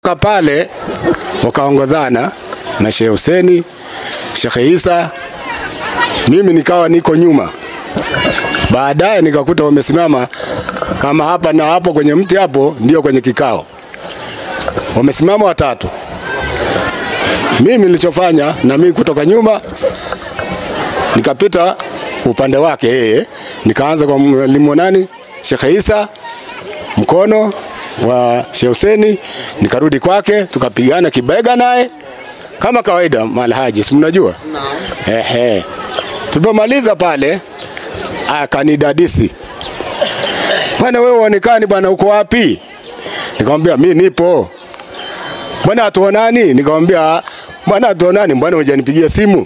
Kutoka pale wakaongozana na Sheikh Huseni, Sheikh Isa, mimi nikawa niko nyuma. Baadaye nikakuta wamesimama kama hapa na hapo kwenye mti hapo, ndio kwenye kikao, wamesimama watatu. Mimi nilichofanya na mimi kutoka nyuma nikapita upande wake yeye, nikaanza kwa mwalimu nani, Sheikh Isa mkono wa Sheikh Huseni, nikarudi kwake, tukapigana kibega naye kama kawaida, malhaji, si mnajua ehe. Tulipomaliza pale akanidadisi, bwana, wewe uonekani bwana, uko wapi? Nikamwambia mi nipo. Mbona hatuonani? Nikamwambia mbona hatuonani, mbona hujanipigia simu?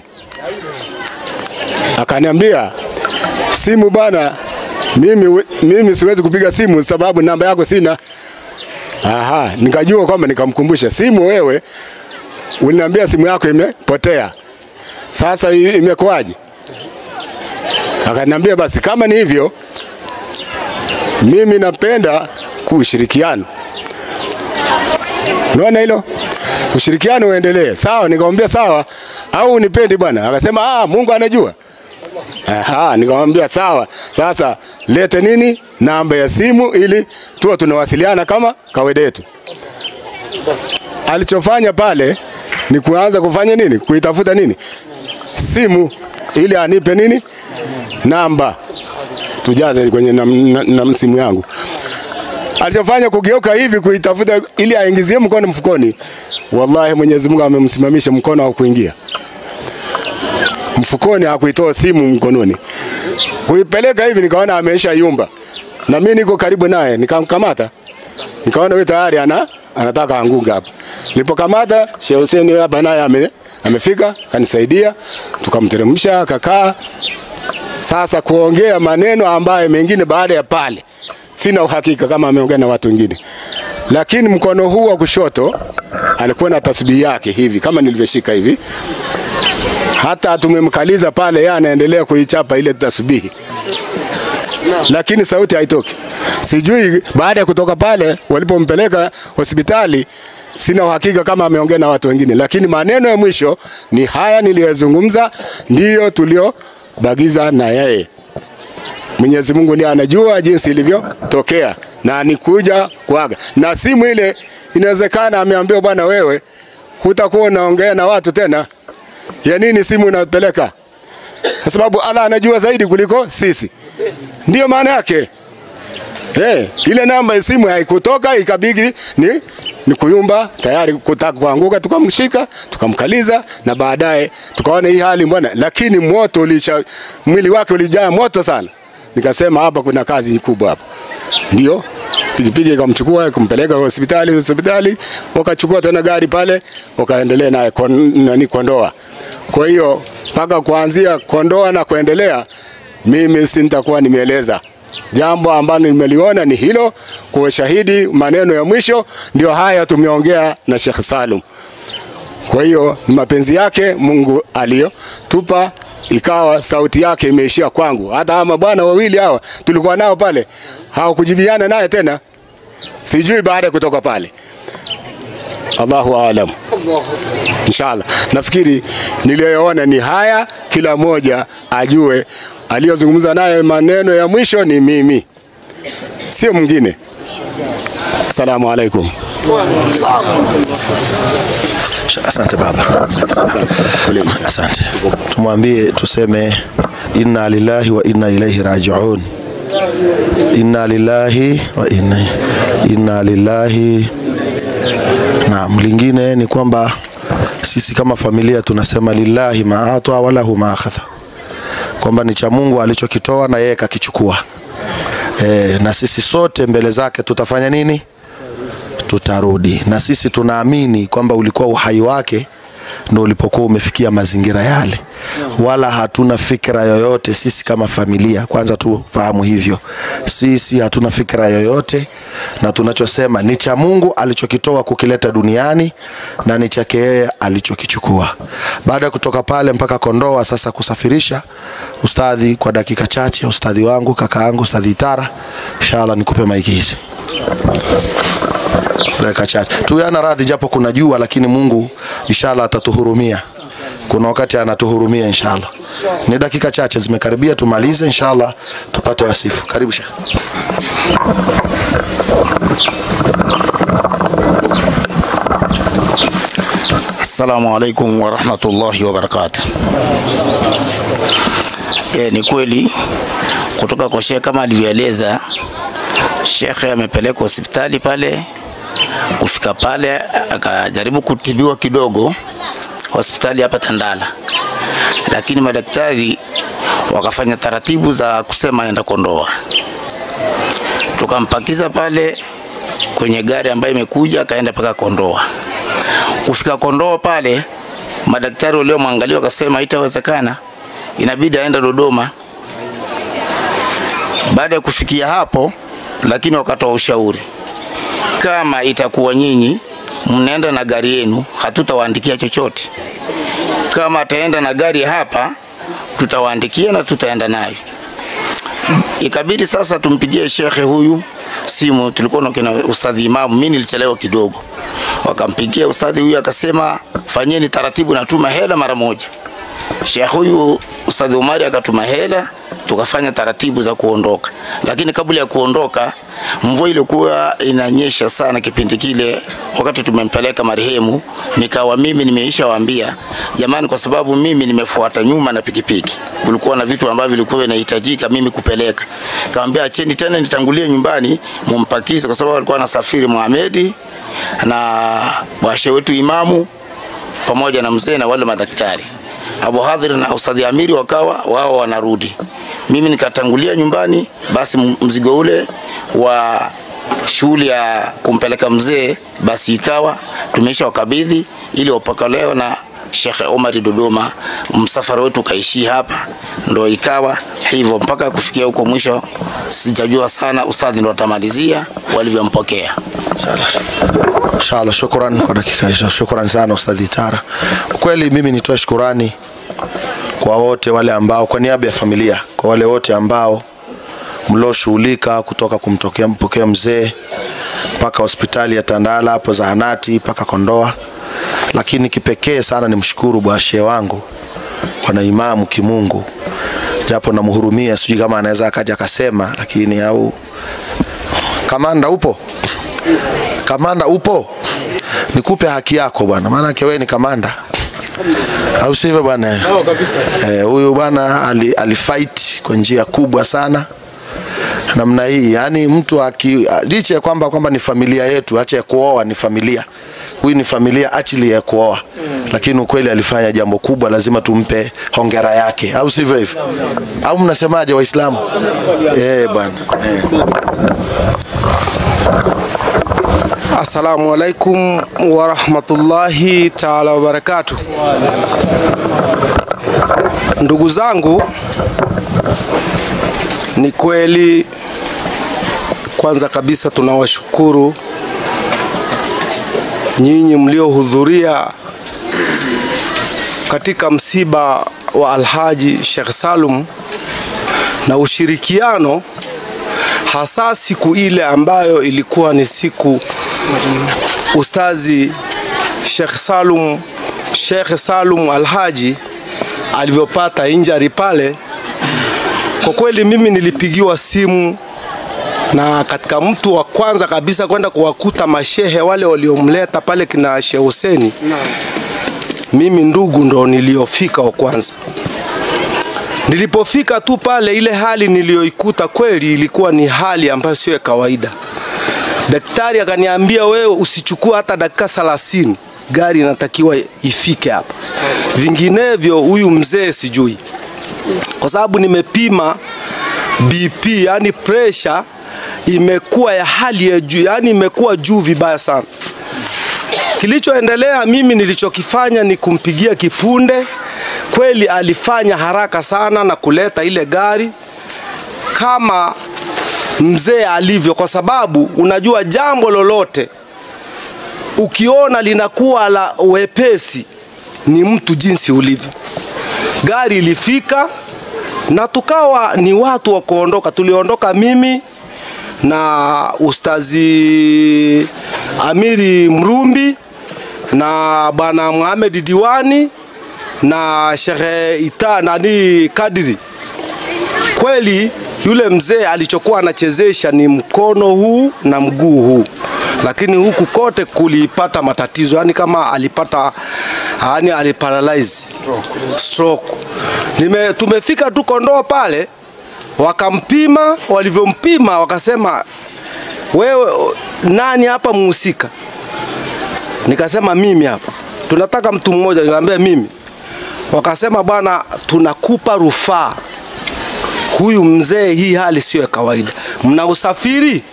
Akaniambia simu bwana, mimi, mimi siwezi kupiga simu sababu namba yako sina. Aha, nikajua kwamba nikamkumbusha simu, wewe uliniambia simu yako imepotea, sasa i- imekuwaje? Akaniambia basi kama ni hivyo, mimi napenda kushirikiana. Unaona hilo? Ushirikiano uendelee. Sawa, nikamwambia sawa, au unipendi bwana? Akasema ah, Mungu anajua. Aha, nikamwambia sawa. Sasa lete nini? Namba ya simu ili tuwe tunawasiliana kama kawaida yetu. Alichofanya pale ni kuanza kufanya nini? Kuitafuta nini? Simu ili anipe nini? Namba. Tujaze kwenye na, na, na simu yangu. Alichofanya kugeuka hivi kuitafuta ili aingizie mkono mfukoni. Wallahi Mwenyezi Mungu amemsimamisha mkono wa kuingia mfukoni, hakuitoa simu mkononi. Kuipeleka hivi nikaona ameisha yumba, na mimi niko karibu naye, nikamkamata, nikaona huyu tayari ana anataka anguka hapa. Nilipokamata Sheikh Hussein hapa naye ame, amefika kanisaidia, tukamteremsha akakaa. Sasa kuongea maneno ambayo mengine baada ya pale sina uhakika kama ameongea na watu wengine, lakini mkono huu wa kushoto alikuwa na tasbihi yake hivi kama nilivyoshika hivi, hata tumemkaliza pale, yeye anaendelea kuichapa ile tasbihi, lakini sauti haitoki. Sijui baada ya kutoka pale walipompeleka hospitali, sina uhakika kama ameongea na watu wengine, lakini maneno ya mwisho ni haya niliyozungumza, ndiyo tuliobagiza na yeye. Mwenyezi Mungu ndiye anajua jinsi ilivyotokea na nikuja kuaga na simu ile, inawezekana ameambiwa, bwana, wewe hutakuwa unaongea na watu tena, ya nini simu unapeleka? Kwa sababu Allah anajua zaidi kuliko sisi, ndiyo maana yake. Hey, ile namba ya simu haikutoka ikabidi ni, ni kuyumba tayari kutaka kuanguka, tukamshika tukamkaliza, na baadaye tukaona hii hali mbona, lakini moto ulisha, mwili wake ulijaa moto sana. Nikasema hapa kuna kazi kubwa hapa, ndio pikipiki ikamchukua kumpeleka hospitali. Hospitali wakachukua tena gari pale, wakaendelea naye kon, nani Kondoa. Kwa hiyo mpaka kuanzia Kondoa na kuendelea, mimi si nitakuwa nimeeleza jambo ambalo nimeliona ni hilo, kwa shahidi. Maneno ya mwisho ndio haya tumeongea na Sheikh Salum. Kwa hiyo ni mapenzi yake Mungu aliyotupa ikawa sauti yake imeishia kwangu. Hata hawa mabwana wawili hawa tulikuwa nao pale hawakujibiana naye tena, sijui baada ya kutoka pale. Allahu aalam. Inshallah, nafikiri niliyoona ni haya, kila mmoja ajue aliyozungumza naye maneno ya mwisho ni mimi, sio mwingine. Assalamu alaikum. Asante baba, asante. Tumwambie tuseme inna lillahi wa inna ilaihi rajiun. Inna lillahi wa inna, inna lillahi. Naam, lingine ni kwamba sisi kama familia tunasema lillahi ma ata wa lahu ma akhadha, kwamba ni cha Mungu alichokitoa na yeye kakichukua. E, na sisi sote mbele zake tutafanya nini? tutarudi na sisi tunaamini kwamba ulikuwa uhai wake ndo ulipokuwa umefikia mazingira yale, wala hatuna fikra yoyote sisi kama familia. Kwanza tufahamu hivyo, sisi hatuna fikra yoyote, na tunachosema ni cha Mungu alichokitoa kukileta duniani na ni chake yeye alichokichukua. Baada ya kutoka pale mpaka Kondoa, sasa kusafirisha ustadhi kwa dakika chache, ustadhi wangu kaka yangu ustadhi Itara, inshallah nikupe maiki hizi. dakika chache tuyana radhi japo kuna jua lakini mungu inshallah atatuhurumia kuna wakati anatuhurumia inshallah ni dakika chache zimekaribia tumalize inshallah tupate wasifu karibu shekh Assalamu alaikum warahmatullahi wabarakatuh. E, ni kweli kutoka kwa shekhe kama alivyoeleza, shekhe amepelekwa hospitali pale. Kufika pale akajaribu kutibiwa kidogo hospitali hapa Tandala, lakini madaktari wakafanya taratibu za kusema aenda Kondoa. Tukampakiza pale kwenye gari ambayo imekuja, akaenda mpaka Kondoa. Kufika Kondoa pale, madaktari waliomwangalia wakasema itawezekana, inabidi aende Dodoma. Baada ya kufikia hapo, lakini wakatoa ushauri, kama itakuwa nyinyi mnaenda na gari yenu, hatutawaandikia chochote. Kama ataenda na gari hapa, tutawaandikia na tutaenda nayo. Ikabidi sasa tumpigie shekhe huyu simu, tulikuwa na kina ustadhi Imamu, mimi nilichelewa kidogo wakampigia ustadhi huyu akasema fanyeni taratibu, natuma hela mara moja. Sheikh huyu ustadhi Umari akatuma hela, tukafanya taratibu za kuondoka, lakini kabla ya kuondoka mvua ilikuwa inanyesha sana kipindi kile, wakati tumempeleka marehemu, nikawa mimi nimeisha waambia jamani, kwa sababu mimi nimefuata nyuma na pikipiki, kulikuwa na vitu ambavyo vilikuwa vinahitajika mimi kupeleka. Kaambia acheni tena nitangulie nyumbani mumpakize, kwa sababu alikuwa anasafiri Muhamedi na washe wetu imamu pamoja na mzee na wale madaktari Abu Hadhir na Ustadhi Amiri wakawa wao wanarudi, mimi nikatangulia nyumbani. Basi mzigo ule wa shughuli ya kumpeleka mzee basi ikawa tumeisha wakabidhi ili wapokelewe na Sheikh Omari Dodoma. Msafara wetu ukaishia hapa, ndo ikawa hivyo mpaka kufikia huko mwisho. Sijajua sana, ustadhi ndo atamalizia walivyompokea. Inshallah, shukran kwa dakika hizo, shukran sana Ustadhi Tara. Kweli mimi nitoe shukurani kwa wote wale ambao, kwa niaba ya familia, kwa wale wote ambao mlioshughulika kutoka kumtokea mpokea mzee mpaka hospitali ya Tandala hapo zahanati mpaka Kondoa, lakini kipekee sana nimshukuru bwashe wangu bwana Imamu Kimungu, japo namhurumia, sijui kama anaweza akaja akasema, lakini au kamanda upo kamanda upo nikupe haki yako bwana maanake wewe ni kamanda au sivyo bwana eh, huyu bwana ali, alifight kwa njia kubwa sana namna hii yani mtu aki licha ya kwamba kwamba ni familia yetu acha ya kuoa ni familia huyu ni familia achili ya kuoa mm. lakini ukweli alifanya jambo kubwa lazima tumpe hongera yake au sivyo hivyo au mnasemaje waislamu eh bwana eh. Assalamu alaikum warahmatullahi taala wabarakatuh. Ndugu zangu, ni kweli, kwanza kabisa tunawashukuru nyinyi mliohudhuria katika msiba wa Alhaji Sheikh Salum na ushirikiano hasa siku ile ambayo ilikuwa ni siku ustazi Sheikh Salum Sheikh Salum Alhaji alivyopata injury pale. Kwa kweli mimi nilipigiwa simu na katika mtu wa kwanza kabisa kwenda kuwakuta mashehe wale waliomleta pale kina Sheikh Huseni, mimi ndugu ndo niliofika wa kwanza. Nilipofika tu pale, ile hali niliyoikuta kweli ilikuwa ni hali ambayo sio ya kawaida. Daktari akaniambia, wewe usichukue hata dakika thelathini, gari inatakiwa ifike hapa, vinginevyo huyu mzee sijui, kwa sababu nimepima BP, yani pressure imekuwa ya hali ya juu, yani imekuwa juu vibaya sana. Kilichoendelea mimi nilichokifanya ni kumpigia kifunde. Kweli alifanya haraka sana na kuleta ile gari kama mzee alivyo, kwa sababu unajua jambo lolote ukiona linakuwa la wepesi ni mtu jinsi ulivyo. Gari ilifika na tukawa ni watu wa kuondoka. Tuliondoka mimi na ustazi Amiri Mrumbi na bwana Mohamed Diwani na Shehe Ita nani Kadiri. Kweli yule mzee alichokuwa anachezesha ni mkono huu na mguu huu, lakini huku kote kulipata matatizo, yani kama alipata yani aliparalyze stroke, stroke. Nime, tumefika tu Kondoa pale wakampima, walivyompima wakasema, wewe nani hapa muhusika? Nikasema mimi hapa, tunataka mtu mmoja. Nikamwambia mimi. Wakasema bwana, tunakupa rufaa huyu mzee, hii hali sio ya kawaida. Mna usafiri?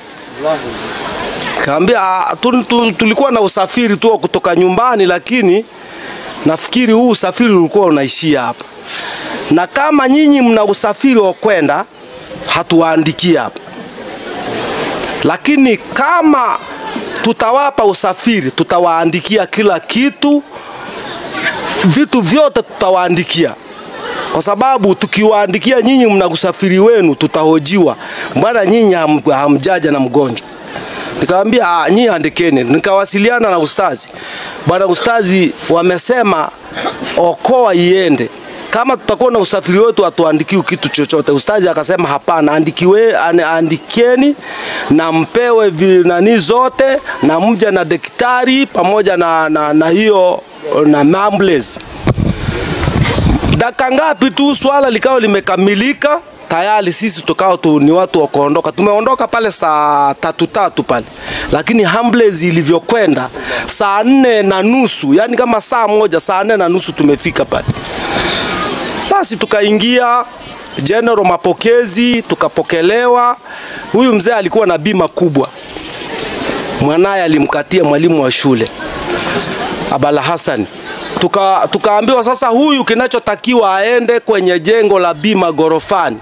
Kaambia "Ah, tu- tu- tulikuwa na usafiri tu wa kutoka nyumbani, lakini nafikiri huu usafiri ulikuwa unaishia hapa, na kama nyinyi mna usafiri wa kwenda, hatuwaandikie hapa, lakini kama tutawapa usafiri, tutawaandikia kila kitu, vitu vyote tutawaandikia kwa sababu tukiwaandikia nyinyi mna usafiri wenu, tutahojiwa, mbona nyinyi ham, hamjaja na mgonjwa? Nikamwambia "Ah, nyinyi andikeni. Nikawasiliana na ustazi, bwana ustazi, wamesema okoa iende kama tutakuwa na usafiri wetu hatuandikiwi kitu chochote. Ustazi akasema hapana, andikiwe, an- andikeni na mpewe vinani zote na mje na daktari pamoja na, na, na hiyo na ambulance dakika ngapi tu swala likawa limekamilika tayari sisi tukao tu ni watu wa kuondoka. Tumeondoka pale saa tatu tatu pale, lakini ambulance ilivyokwenda saa nne na nusu, yani kama saa moja, saa nne na nusu tumefika pale. Basi tukaingia general mapokezi, tukapokelewa. Huyu mzee alikuwa na bima kubwa, mwanaye alimkatia mwalimu wa shule Abala Hassan. Tuka, tukaambiwa sasa huyu kinachotakiwa aende kwenye jengo la bima gorofani.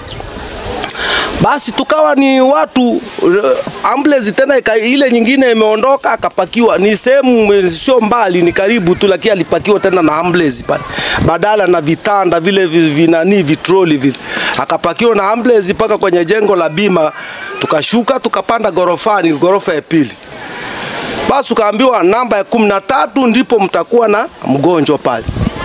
Basi tukawa ni watu uh, ambulance tena ika, ile nyingine imeondoka akapakiwa, ni sehemu eh, sio mbali, ni karibu tu, lakini alipakiwa tena na ambulance pale, badala na vitanda vile vi- vinani vitroli vile, akapakiwa na ambulance mpaka kwenye jengo la bima. Tukashuka tukapanda gorofani, gorofa ya pili. Basi ukaambiwa namba ya kumi na tatu ndipo mtakuwa na mgonjwa pale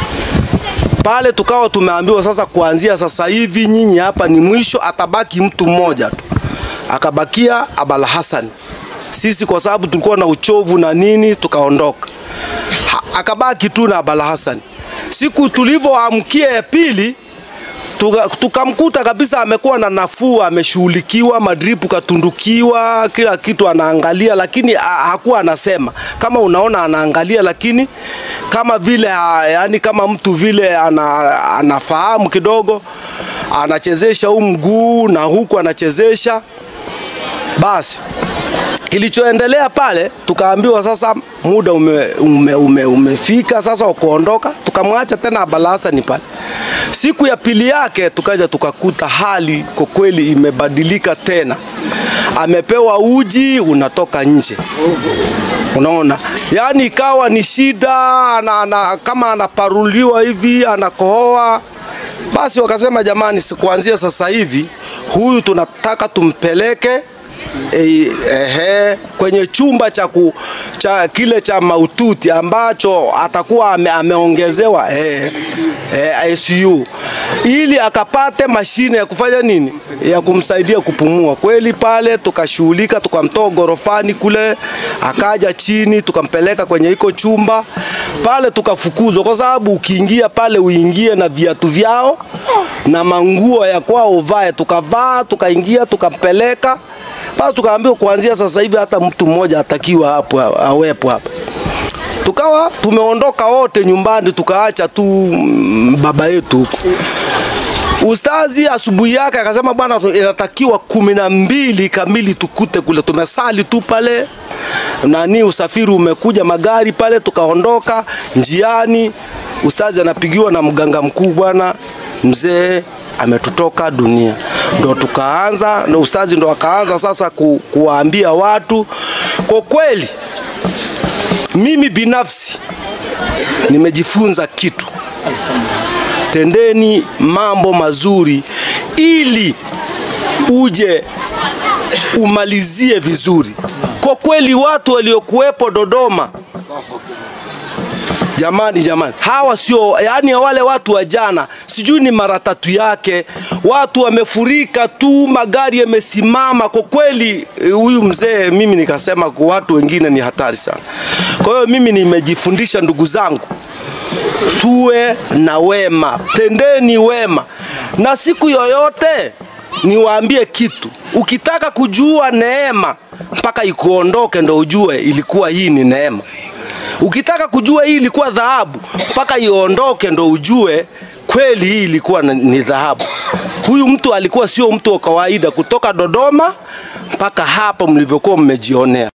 pale. Tukawa tumeambiwa sasa, kuanzia sasa hivi nyinyi hapa ni mwisho, atabaki mtu mmoja tu, akabakia Abala Hassan. Sisi kwa sababu tulikuwa na uchovu na nini, tukaondoka, Ha- akabaki tu na Abala Hassan. Siku tulivyoamkia ya pili tuka- tukamkuta kabisa amekuwa na nafuu, ameshughulikiwa, madripu katundukiwa, kila kitu anaangalia, lakini ha- hakuwa anasema. Kama unaona anaangalia, lakini kama vile ha- yani kama mtu vile ana, anafahamu kidogo, anachezesha huu mguu na huku anachezesha basi kilichoendelea pale tukaambiwa sasa muda ume, ume, ume, umefika sasa wa kuondoka tukamwacha tena Abala Hassan pale siku ya pili yake tukaja tukakuta hali kwa kweli imebadilika tena amepewa uji unatoka nje unaona yaani ikawa ni shida ana, ana, kama anaparuliwa hivi anakohoa basi wakasema jamani si kuanzia sasa hivi huyu tunataka tumpeleke e, ehe, kwenye chumba cha, ku, cha kile cha maututi ambacho atakuwa ame, ameongezewa eh, eh, ICU ili akapate mashine ya kufanya nini, ya kumsaidia kupumua. Kweli pale tukashughulika, tukamtoa gorofani kule, akaja chini, tukampeleka kwenye iko chumba pale, tukafukuzwa kwa sababu ukiingia pale uingie na viatu vyao na manguo ya kwao uvae. Tukavaa, tukaingia, tukampeleka basi tukaambiwa kuanzia sasa hivi hata mtu mmoja atakiwa hapo awepo hapa. Tukawa tumeondoka wote nyumbani, tukaacha tu mm, baba yetu huko. Ustazi asubuhi yake akasema, bwana, tu- inatakiwa kumi na mbili kamili tukute kule. Tumesali tu pale, nani usafiri umekuja, magari pale, tukaondoka njiani. Ustazi anapigiwa na mganga mkuu, bwana mzee ametutoka dunia. Ndo tukaanza na ustazi ndo akaanza sasa ku, kuwaambia watu kwa kweli mimi binafsi nimejifunza kitu. Tendeni mambo mazuri ili uje umalizie vizuri. Kwa kwa kweli watu waliokuwepo Dodoma Jamani, jamani, hawa sio yani, wale watu wa jana, sijui ni mara tatu yake, watu wamefurika tu, magari yamesimama. Kwa kweli, eh, huyu mzee, mimi nikasema kwa watu wengine ni hatari sana. Kwa hiyo mimi nimejifundisha, ndugu zangu, tuwe na wema, tendeni wema, na siku yoyote niwaambie kitu, ukitaka kujua neema mpaka ikuondoke ndo ujue ilikuwa hii ni neema. Ukitaka kujua hii ilikuwa dhahabu mpaka iondoke ndo ujue kweli hii ilikuwa na- ni dhahabu. Huyu mtu alikuwa sio mtu wa kawaida, kutoka Dodoma mpaka hapa mlivyokuwa mmejionea.